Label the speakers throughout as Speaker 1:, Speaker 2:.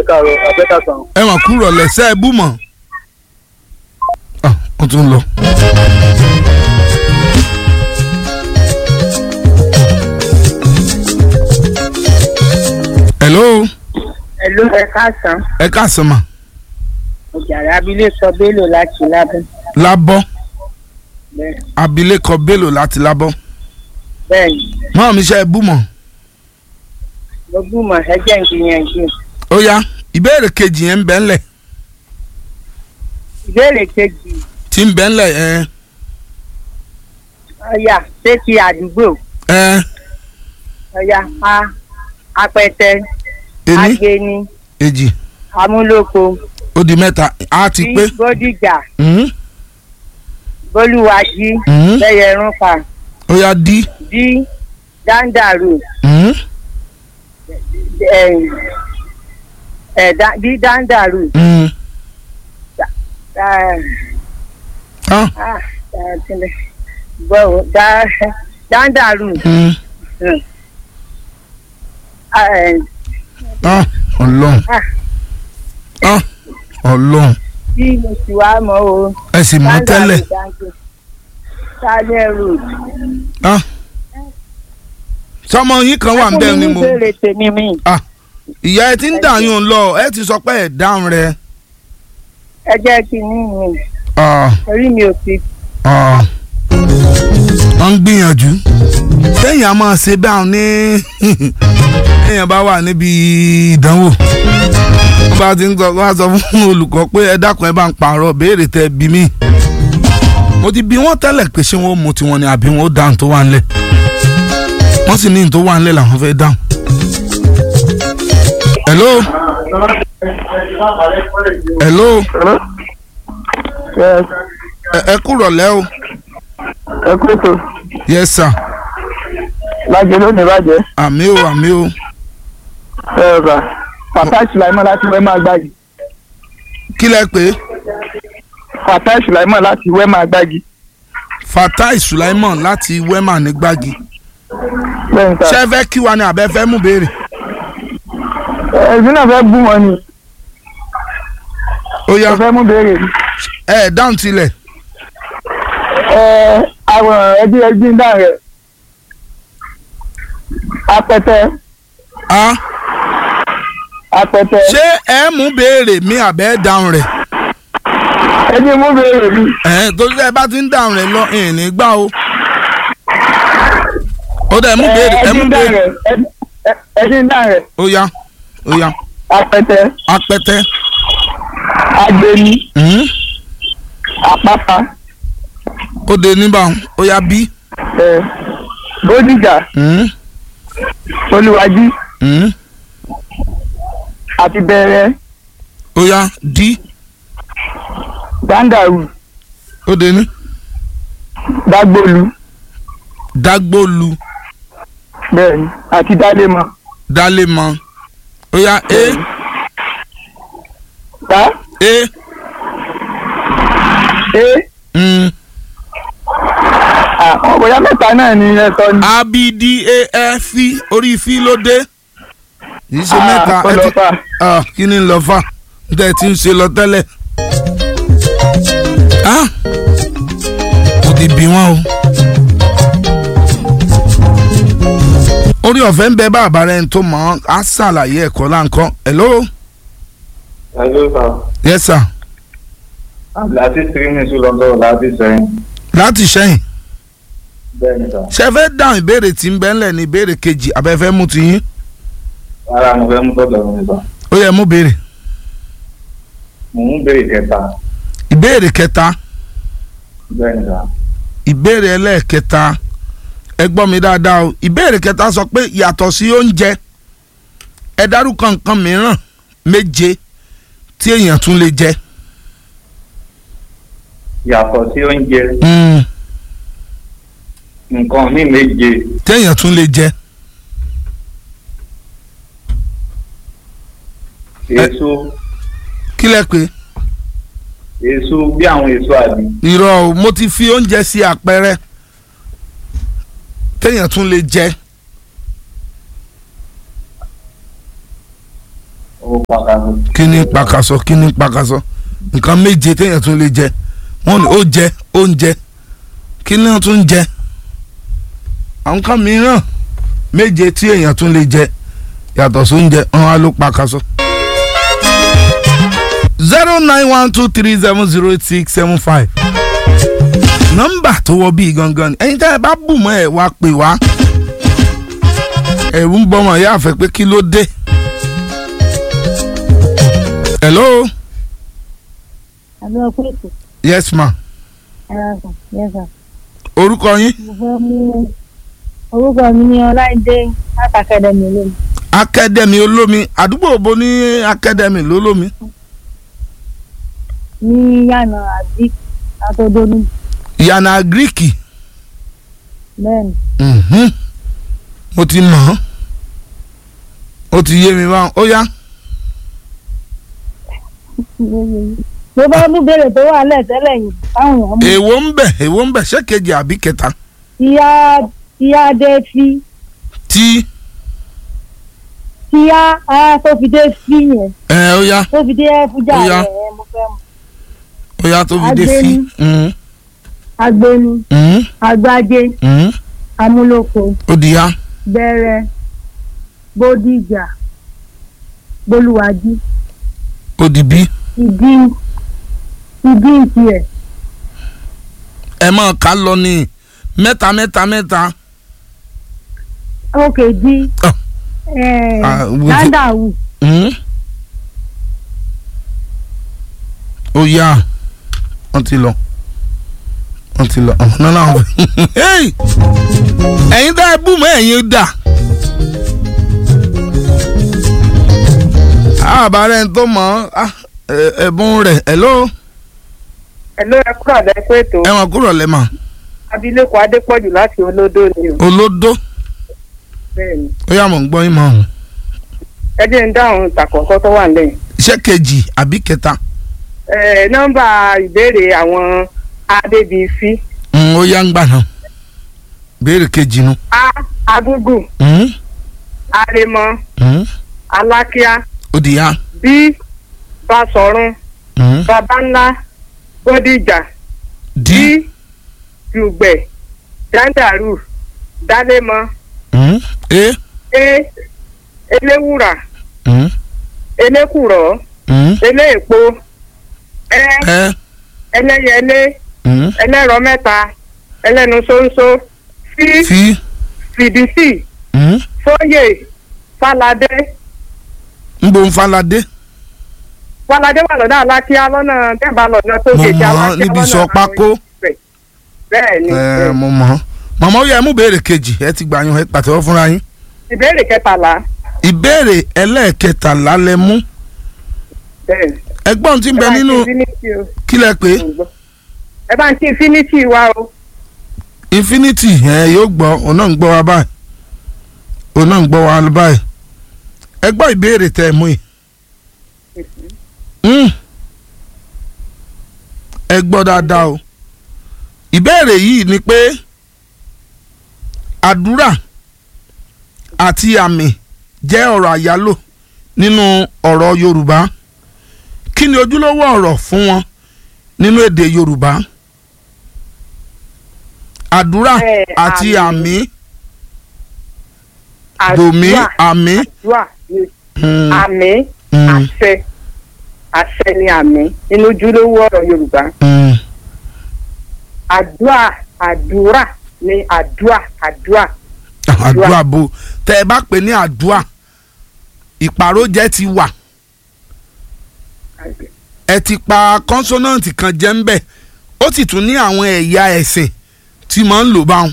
Speaker 1: káàárọ̀ abẹ́ta sàn.
Speaker 2: ẹ mà kúrò lẹ́sẹ̀ ẹ bú mọ̀. Ah, ó tún lọ. hello
Speaker 3: Ẹ̀lú ẹ káàsán.
Speaker 2: ẹ káàsán mà
Speaker 3: Ìjàrá abilé sọ Bello láti lábẹ́.
Speaker 2: lábọ́
Speaker 3: Bẹ́ẹ̀
Speaker 2: abilékọ bello láti lábọ́
Speaker 3: bẹ́ẹ̀ni,
Speaker 2: máa mi ṣe ẹ bú mọ̀.
Speaker 3: mo gbúmọ̀ ẹjẹ́ ń gbìyànjú.
Speaker 2: ó yá ìbéèrè kejì yẹn ń bẹ́ ńlẹ̀
Speaker 3: Ìbéèrè kejì,
Speaker 2: tí ń bẹ́ ńlẹ̀ ẹ
Speaker 3: ọ̀yà ṣé ti àdúgbò?
Speaker 2: ẹ
Speaker 3: Ọ̀yà a apẹtẹ,
Speaker 2: ení
Speaker 3: agbeni,
Speaker 2: èjì
Speaker 3: amúlòkó,
Speaker 2: ó di mẹ́ta á ti pé.
Speaker 3: bódìjà,
Speaker 2: Mhm,
Speaker 3: bólúwàjí,
Speaker 2: mhm.
Speaker 3: bẹ́yẹrúnfà,
Speaker 2: ó yá dí.
Speaker 3: dí dáńdàrú,
Speaker 2: Mhm,
Speaker 3: ẹ̀ ẹ̀ dá- dí dáńdàrú,
Speaker 2: mhm.
Speaker 3: ẹ̀
Speaker 2: Ah,
Speaker 3: ah ẹ̀ kíni bọ́ọ̀ dá dáńdàrú,
Speaker 2: mhm.
Speaker 3: ẹ̀
Speaker 2: Ah, ọlọ́run
Speaker 3: Ah.
Speaker 2: Ah, ọlọ́run
Speaker 3: tí mo sì wá mọ́ o.
Speaker 2: ẹ sì mọ̀ tẹ́lẹ̀
Speaker 3: Sálẹ̀ road.
Speaker 2: Ah. sọmọ yín kan wà ń bẹ́ẹ̀ ni mo
Speaker 3: Fún mi ní ìbéèrè tèmi mi.
Speaker 2: Ah, ìyá ẹ ti ń dàyún lọ ẹ ti sọ pé ẹ dáhùn rẹ.
Speaker 3: Ẹ jẹ́ kí n ní mi.
Speaker 2: Ah,
Speaker 3: Orí mi ò fi.
Speaker 2: ah. wọ́n ń gbìyànjú sẹ́yìn a máa ṣe báwọn ní èèyàn bá wà níbi ìdánwò wọ́n bá ti ń sọ wọ́n á sọ fún olùkọ́ pé ẹ dákun ẹ bá ń pààrọ̀ béèrè tẹ bí mí mo ti bí wọ́n tẹ́lẹ̀ pé ṣé wọ́n mú tiwọn ni àbí wọ́n ó dáhùn tó wà ńlẹ̀ wọ́n sì ní ní tó wà ńlẹ̀ làwọn fẹ́ dáhùn. hello hello ẹ ẹ kúrọ̀ lẹ́ o
Speaker 1: ẹ kú ètò
Speaker 2: yes sir
Speaker 1: lájẹ lónìí bàjẹ́
Speaker 2: àmì o àmì o
Speaker 1: ẹ rà fatai sulaimon láti wẹ́ máa gbági
Speaker 2: kí lẹ pé
Speaker 1: fatai sulaimon láti wẹ́ máa gbági
Speaker 2: fatai sulaiman láti wema ní gbági
Speaker 1: bẹ́ẹ̀
Speaker 2: ṣé
Speaker 1: ta
Speaker 2: ẹ fẹ́ kí wa ni àbẹ́ fẹ́ mú béèrè
Speaker 1: ẹ̀sìn náà fẹ́ bú wọn ni
Speaker 2: ó yá
Speaker 1: ẹ fẹ́ mú béèrè mi.
Speaker 2: ẹ ẹ dáhùn tilẹ̀
Speaker 1: ẹ àwọn ẹbí ẹbí ń dà rẹ apẹtẹ
Speaker 2: a
Speaker 1: apẹtẹ
Speaker 2: ṣé ẹ mú béèrè mi àbẹ́ dáhùn rẹ̀
Speaker 1: ẹbí mú béèrè mi
Speaker 2: ẹ torí ẹ bá ti ń dáhùn rẹ̀ lọ ìní gbá o ó dẹ̀ mú béèrè ẹ
Speaker 1: ẹbí
Speaker 2: mú
Speaker 1: ń dà
Speaker 2: béèrè
Speaker 1: rẹ ẹbí ń dà rẹ
Speaker 2: ó yá ó yá
Speaker 1: apẹtẹ
Speaker 2: apẹtẹ
Speaker 1: agbeni
Speaker 2: mhm,
Speaker 1: àpáta
Speaker 2: ó de níbà ó yá bí
Speaker 1: ẹ bódìjà
Speaker 2: mhm,
Speaker 1: olùwàjì
Speaker 2: mhm,
Speaker 1: àti bẹ̀rẹ̀
Speaker 2: ó yá dí
Speaker 1: dáńdàrú
Speaker 2: ó de ní
Speaker 1: dágbòlu
Speaker 2: dágbólu
Speaker 1: bẹ́ẹ̀ni àti dálémọ
Speaker 2: dálé mọ ó yá e
Speaker 1: tá
Speaker 2: e
Speaker 1: é
Speaker 2: mm,
Speaker 1: àwọn bóyá mẹ́ta náà ni ẹ sọ ni.
Speaker 2: a b d a f fi orí fi ló dé kì í ṣe mẹ́ta ẹ ti
Speaker 1: ọlọ́fà
Speaker 2: ah, kí ni lọ fà níta ẹ ti ń ṣe lọ tẹ́lẹ̀ ah kò ti bí wọn o. orí ọ̀fẹ́ ń bẹ bàbá rẹ̀ ń tó mọ̀ ọ́n á ṣàlàyé ẹ̀kọ́ láǹkan hello
Speaker 4: Hello, sir.
Speaker 2: yes sir
Speaker 4: Láti three minutes ló ń sọ̀rọ̀ láti sẹ́yìn.
Speaker 2: láti ṣẹ́yìn
Speaker 4: Bẹ́ẹ̀ni sà.
Speaker 2: ṣe fẹ́ dáhùn ìbéèrè tí ń bẹ ńlẹ̀ ní ìbéèrè kejì abẹ́fẹ́ mú ti yín
Speaker 4: Ara mo fẹ́ mú tọ́jú mi sà.
Speaker 2: ó yẹ mú béèrè
Speaker 4: Mo ń béèrè kẹta.
Speaker 2: ìbéèrè kẹta
Speaker 4: Bẹ́ẹ̀ni sà.
Speaker 2: ìbéèrè ẹlẹ́ẹ̀kẹta ẹ gbọ́ mi dáadáa o ìbéèrè kẹta sọ pé yàtọ̀ sí oúnjẹ ẹ dárúkọ nǹkan mìíràn méje tí èèyàn tún lè jẹ.
Speaker 4: Yàtọ̀ sí oúnjẹ,
Speaker 2: Mm,
Speaker 4: nǹkan ní méje.
Speaker 2: téèyàn tún lè jẹ.
Speaker 4: Èso,
Speaker 2: kí lẹ pé
Speaker 4: èso bí àwọn èso àbí.
Speaker 2: irọ́ o mo ti fi oúnjẹ sí àpẹẹrẹ téèyàn tún lè jẹ.
Speaker 4: Ok. pàtàkì.
Speaker 2: kí ni pakasọ kí ni pakasọ nǹkan méje téèyàn tún lè jẹ wọn ní ó jẹ oúnjẹ kí ni wọn tún jẹ àwọn kan mìíràn méje tí èèyàn tún lè jẹ yàtọ̀ sóúnjẹ wọn á ló pakasọ. zero nine one two three seven zero eight six seven five nọ́mbà tó wọ bíi gangan ni ẹ̀yin tá ẹ bá bù mọ́ ẹ wá pè wá ẹ̀rù ń bọ́mọ ìyá àfẹ́ pé kí ló dé. hello
Speaker 3: àbí ọkọ ètò
Speaker 2: yes ma
Speaker 3: ẹ̀rọ kan yẹ́sà
Speaker 2: orúkọ yín
Speaker 3: mo fẹ́ mú orúkọ mi ní ọláìdé látàkẹ́dẹ̀mí lónìí
Speaker 2: akademi olómi àdúgbò bo ní akademi lólómi
Speaker 3: ní yànnà àbí àtọ́dọ́nù
Speaker 2: ìyànà gíríkì
Speaker 3: bẹ́ẹ̀ni
Speaker 2: mhm. mo ti mọ̀ ọ́ ó ti yé mi báwọn ó yá
Speaker 3: mo bá mú béèrè tó wà lẹ́tẹ́lẹ̀ yìí táwọn èèyàn mú
Speaker 2: èwo ń bẹ̀ èwo ń bẹ̀ ṣé kejì àbí kẹta
Speaker 3: tíyá tíyá dé fi
Speaker 2: tí
Speaker 3: tíyá á tó fi dé fi yẹn
Speaker 2: ẹ ó yá
Speaker 3: tó fi dé fújà
Speaker 2: Ó yá.
Speaker 3: rẹ̀ ẹ̀ mo fẹ́ mú
Speaker 2: ó yá tó fi dé sí
Speaker 3: Agbéni.
Speaker 2: mhm,
Speaker 3: agbéni
Speaker 2: mhm,
Speaker 3: agbájé
Speaker 2: mhm.
Speaker 3: amúlòkó
Speaker 2: ó di yá
Speaker 3: bẹ̀rẹ̀ bódìjà bolúwájí
Speaker 2: ó di bí
Speaker 3: ìdí ìdí ìtiẹ̀
Speaker 2: ẹ máa kà lọ ní mẹ́ta mẹ́ta mẹ́ta
Speaker 3: òkè di
Speaker 2: Ah. Ah, wo ti-
Speaker 3: dáńdàwù
Speaker 2: mhm. ó yá wọ́n ti lọ wọ́n ti lọ ọ̀hún náà làwọn fẹ́ Hey! ẹ̀yin dá ẹ bú mọ́ ẹ̀yin dà àbárẹ̀ ń tó mọ̀ ọ́ ẹ- ẹ̀bùn rẹ̀ hello
Speaker 1: Ẹ̀ló ẹ kúrò àdá ẹ̀kọ́ ètò
Speaker 2: ẹ̀wọ̀n kúrò lẹ́mà
Speaker 1: abilékọ Adépọ̀jù láti olódó ni o.
Speaker 2: olódó
Speaker 1: Bẹ́ẹ̀ni.
Speaker 2: ó yá mọ̀ ń gbọ́ yín mọ̀ ọ́n
Speaker 1: Ẹ jẹ́ ń dáhùn ìtàkọ̀kọ́ tó wà lẹ́yìn.
Speaker 2: iṣẹ́ kejì àbí kẹta
Speaker 1: Ẹ nọ́mbà ìbéèrè àwọn Adébísí.
Speaker 2: Mm, ó yá ń gbà náà béèrè kejì nu
Speaker 1: A Agúgù
Speaker 2: Mm,
Speaker 1: Aremọ
Speaker 2: mm,
Speaker 1: Alákíá
Speaker 2: ó di yá
Speaker 1: B Basọ̀run
Speaker 2: Mm,
Speaker 1: Babańlá Bódìjà D
Speaker 2: di
Speaker 1: Dùgbẹ̀ Dáńdàrú Dálémọ
Speaker 2: Mm, e
Speaker 1: E Eléwùrà
Speaker 2: Mm,
Speaker 1: Elékùrọ̀
Speaker 2: mm,
Speaker 1: Eléèpo Ẹ
Speaker 2: ẹ
Speaker 1: Ẹlẹ́yẹlé
Speaker 2: Mm,
Speaker 1: ẹlẹ́rọ mẹ́ta ẹlẹ́nu ṣóńṣó sí
Speaker 2: fi
Speaker 1: fìdísì
Speaker 2: Mm,
Speaker 1: fóyè fàlàdé
Speaker 2: ń bo ń falade
Speaker 1: fàlàdé wà lọ́dọ̀ alákíá lọ́nà tẹ́bà lọ́nà tó
Speaker 2: mo
Speaker 1: gèjì
Speaker 2: mọ̀ ọ́
Speaker 1: alákíá
Speaker 2: níbi
Speaker 1: lọ́nà
Speaker 2: sọ pákó
Speaker 1: bẹ́ẹ̀ ni
Speaker 2: ẹ mo mọ̀ ọ́ màmá ó yá ẹ mú béèrè kejì ẹ ti gbà yín ẹ pàtẹ́wọ́ fúnra yín
Speaker 1: ìbéèrè kẹtàlá
Speaker 2: ìbéèrè ẹlẹ́ẹ̀kẹtàlá lẹ mú
Speaker 1: bẹ́ẹ̀ ni.
Speaker 2: ẹgbọ́n tí ń bẹ
Speaker 1: Ẹ bá ń
Speaker 2: nínú
Speaker 1: kí Infinity o.
Speaker 2: kí lẹ pé
Speaker 1: ẹ bá ń kí infinity wa o
Speaker 2: infinity ẹ yóò gbọ́ òun náà ń gbọ́ wa báyìí òun náà ń gbọ́ wa báyìí ẹ gbọ́ ìbéèrè tẹ́ ẹ mú yìí Mm. ẹ gbọ́ dáadáa o ìbéèrè yìí ni pé àdúrà àti àmì jẹ́ ọ̀rọ̀ àyálò nínú ọ̀rọ̀ Yorùbá kí ni ojúlówó ọ̀rọ̀ fún wọn nínú èdè Yorùbá àdúrà
Speaker 1: Ẹ,
Speaker 2: àti àmì
Speaker 1: àmì
Speaker 2: dòmí
Speaker 1: àdúrà
Speaker 2: àmì
Speaker 1: àdúrà ni
Speaker 2: mm,
Speaker 1: àmì
Speaker 2: mm,
Speaker 1: àṣẹ àṣẹ ni àmì nínú ojúlówó ọ̀rọ̀ Yorùbá
Speaker 2: mm.
Speaker 1: àdúrà àdúrà ni àdúrà àdúrà
Speaker 2: àdúrà bo tẹ ẹ bá pè ní àdúrà ìpàrójẹ ti wà ẹ ti pa kọ́nsọ́nàǹtì kan jẹ́ ń bẹ̀ ó sì tún ní àwọn ẹ̀yà ẹ̀sìn tí máa ń lò báwọn.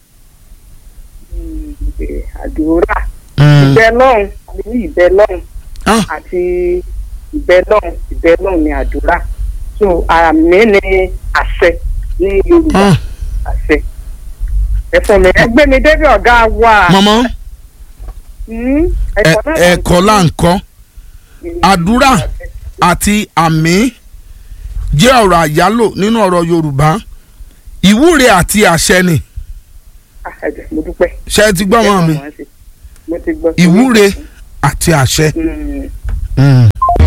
Speaker 1: àdúrà ìbẹ lọ́hùn àbí ìbẹ lọ́hùn
Speaker 2: Ah.
Speaker 1: àti ìbẹ lọ́hùn ìbẹ lọ́hùn ni àdúrà so àmì ni àṣẹ ní Yorùbá
Speaker 2: Ah.
Speaker 1: àṣẹ ẹ fún mi ẹ gbé mi débi ọ̀gá wa
Speaker 2: mọ̀mọ́
Speaker 1: Hmm,
Speaker 2: ẹ-
Speaker 1: ẹ̀kọ́ náà là ń
Speaker 2: ẹ̀kọ́ là ń kọ́ àdúrà àti àmì jẹ́ ọ̀rọ̀ àyálò nínú ọ̀rọ̀ Yorùbá ìwúre àti àṣẹ ni
Speaker 1: Ah, ẹ jẹ́, mo dúpẹ́
Speaker 2: ṣe ti gbọ́ mọ́ mi
Speaker 1: mo ti gbọ́
Speaker 2: ìwúre àti àṣẹ
Speaker 1: Hmm,
Speaker 2: Mm.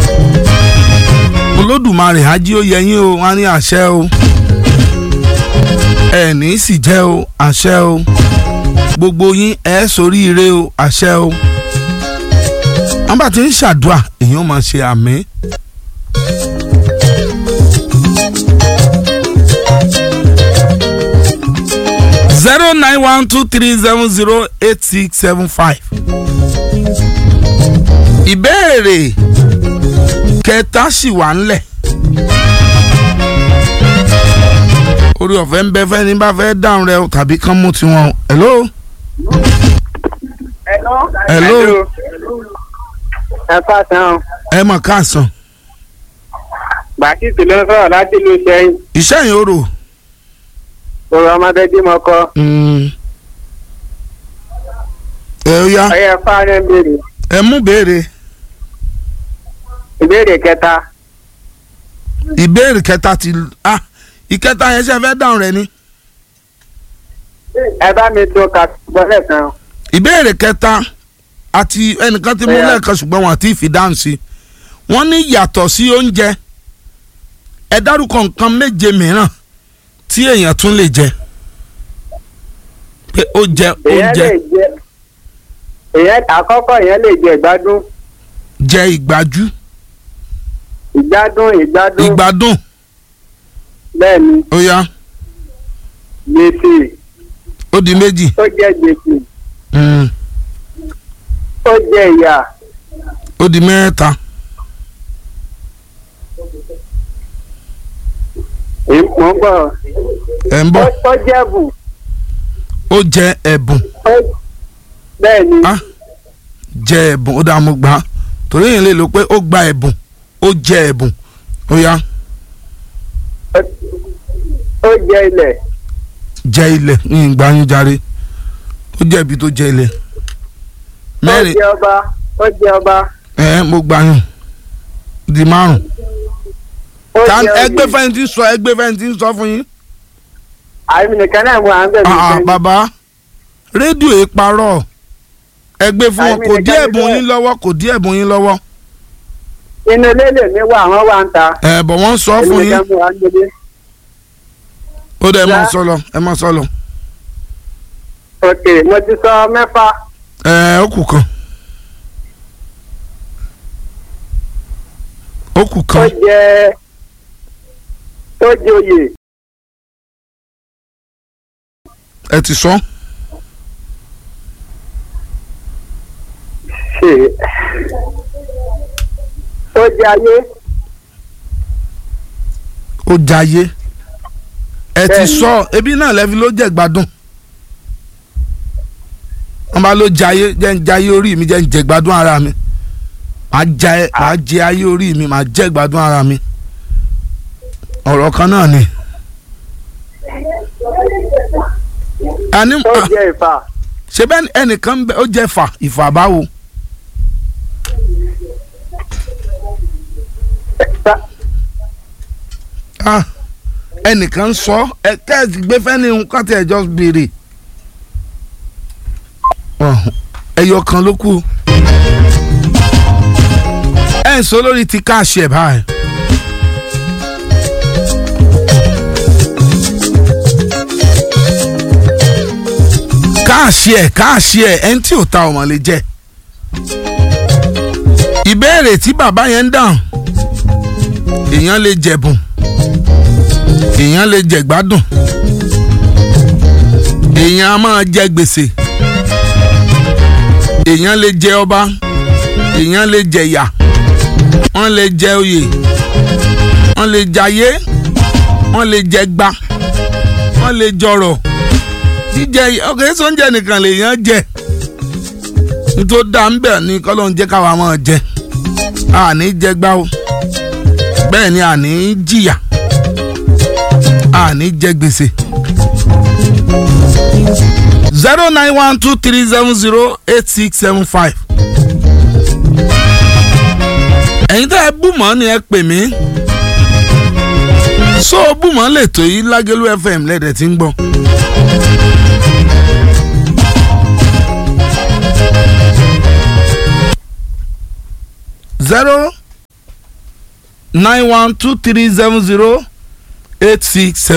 Speaker 2: olódùmarè ají ó yẹ yín o wọn á ní àṣẹ o ẹ ní sì jẹ́ o àṣẹ o gbogbo yín ẹ soríire o àṣẹ o wọn bá ti ń ṣàdúrà èèyàn máa ṣe àmì. zero nine one two three seven zero eight six seven five. ìbéèrè kẹta sì wà ńlẹ̀. orí ọ̀fẹ́ ń bẹ fẹ́ ní bá fẹ́ dáhùn rẹ o tàbí kán mú tiwọn o. hello.
Speaker 1: Hello.
Speaker 2: Hello.
Speaker 1: ẹ káàsán
Speaker 2: ẹ mọ̀ káàsán.
Speaker 1: bàtìtì ló ń sọ̀rọ̀ láti ìlú sẹ́yìn
Speaker 2: iṣẹ́ yìí ó rò.
Speaker 1: òru ọmọdé tí mo kọ
Speaker 2: Mm. ẹ ó yá
Speaker 1: ọyẹ fáwọn béèrè
Speaker 2: ẹ mú béèrè
Speaker 1: ìbéèrè kẹta
Speaker 2: ìbéèrè kẹta ti ah ìkẹta yẹn ṣe fẹ́ dáhùn rẹ ni.
Speaker 1: ẹ bá mi tó ka gbọ́dọ̀ kan
Speaker 2: ìbéèrè kẹta àti ẹnìkan ti mú
Speaker 1: Bẹ́ẹ̀.
Speaker 2: lẹ́ẹ̀kan ṣùgbọ́n wọn àti ìfìdáhùn sí wọ́n ní yàtọ̀ sí oúnjẹ ẹ dárúkọ nǹkan méje mìíràn tí èèyàn tún lè jẹ pé ó jẹ
Speaker 1: èèyàn
Speaker 2: oúnjẹ
Speaker 1: lè jẹ èèyàn àkọ́kọ́ èèyàn lè jẹ ìgbádùn
Speaker 2: jẹ ìgbájú
Speaker 1: ìgbádùn ìgbádùn
Speaker 2: ìgbádùn
Speaker 1: bẹ́ẹ̀ ni
Speaker 2: ó yá
Speaker 1: gbèsè
Speaker 2: ó di méjì
Speaker 1: ó jẹ gbèsè
Speaker 2: Mm,
Speaker 1: ó jẹ ìyà
Speaker 2: ó di mẹ́ta
Speaker 1: èyí mò ń bọ̀
Speaker 2: ẹ̀ ń bọ̀
Speaker 1: ó jẹ bù
Speaker 2: ó jẹ ẹ̀bùn
Speaker 1: ó- bẹ́ẹ̀ ni
Speaker 2: Ah. jẹ ẹ̀bùn ó dáa mo gbà á torí èèyàn lè lò pé ó gba ẹ̀bùn ó jẹ ẹ̀bùn ó yá
Speaker 1: ó jẹ ilẹ̀
Speaker 2: jẹ ilẹ̀ ní ìgbàanyu jàre ó jẹ ibi tó jẹ ilẹ̀
Speaker 1: ó
Speaker 2: mẹ́rin
Speaker 1: jẹ ọba ó jẹ ọba
Speaker 2: ẹ̀ mo gbàyàn di márùn
Speaker 1: ó
Speaker 2: ta
Speaker 1: jẹ
Speaker 2: ẹgbẹ́
Speaker 1: oyè
Speaker 2: fẹ́ni tí ń sọ ẹgbẹ́ fẹ́ni tí ń sọ fún yín
Speaker 1: àmì nìkan náà mú à ń bẹ̀rẹ̀
Speaker 2: Ah, ah,
Speaker 1: sẹ́yìn.
Speaker 2: bàbá rédíò yìí parọ́ ẹgbẹ́ fún wọn
Speaker 1: Àìmì
Speaker 2: kò
Speaker 1: nìkan
Speaker 2: dí
Speaker 1: ni
Speaker 2: ẹ̀bùn
Speaker 1: bẹ́ẹ̀.
Speaker 2: yín lọ́wọ́ kò dí ẹ̀bùn yín lọ́wọ́
Speaker 1: inú ilé lèmi wà àwọn wà ń ta
Speaker 2: ẹ̀ bọ̀ wọ́n sọ
Speaker 1: èmi
Speaker 2: fún yín
Speaker 1: nìkan mú à ń gbélé
Speaker 2: ó dẹ̀ ẹ mọ̀
Speaker 1: Lá.
Speaker 2: sọ lọ ẹ mọ̀ sọ lọ
Speaker 1: ok mo ti sọ mẹ́fà
Speaker 2: ẹ̀ ó kù kan ó kù
Speaker 1: ó
Speaker 2: kan
Speaker 1: jẹ ó jẹ oyè
Speaker 2: ẹ ti sọ
Speaker 1: ṣe ó jẹ ayé
Speaker 2: ó jayé ẹ ti
Speaker 1: Bẹ́ẹ̀ni.
Speaker 2: sọ ebi náà lẹ́fi ló jẹ́ gbádùn wọ́n bá ló jayé jẹ́ ń jayé orí mi jẹ́ ń jẹ gbádùn ara mi màá jẹ màá jẹ ayé orí mi màá jẹ gbádùn ara mi ọ̀rọ̀ kan náà ni. àní
Speaker 1: ó jẹ ìfà
Speaker 2: ṣe bẹ́ẹ̀ ẹnìkan bẹ ó jẹ́ fà ìfà báwo
Speaker 1: ta-
Speaker 2: Ah, ẹnìkan sọ ẹ kẹ́ẹ̀sì gbé fẹ́ni nǹkan tí ẹ jọ béèrè Ọ̀, ẹyọ kan ló kù ẹ ń sọ lórí ti káàṣì ẹ̀ báyìí. káàṣì ẹ̀ káàṣì ẹ̀ ẹni tí ò ta ọmọ lè jẹ ìbéèrè tí bàbá yẹn ń dáhùn èèyàn lè jẹ̀bùn èèyàn lè jẹ gbádùn èèyàn a máa jẹ gbèsè èèyàn lè jẹ ọba èèyàn lè jẹ ìyà wọ́n lè jẹ oyè wọ́n lè jayé wọ́n lè jẹ gba wọ́n lè jọrọ̀ jíjẹ ọkọ̀ èso oúnjẹ nìkan lèèyàn jẹ nítorí dá ń bẹ̀ ni kọ́lọ́ ń jẹ́ káwa máa jẹ àní jẹ gbá o bẹ́ẹ̀ ni àní jìyà àní jẹ gbèsè. zero nine one two three seven zero eight six seven five. ẹ̀yin tẹ́ ẹ bùmọ̀ ni ẹ pè mí. so bùmọ̀ lè tó yí lágẹ̀lú fm lẹ́dẹ̀ tí ń gbọ́. zero nine one two three seven zero eight six seven.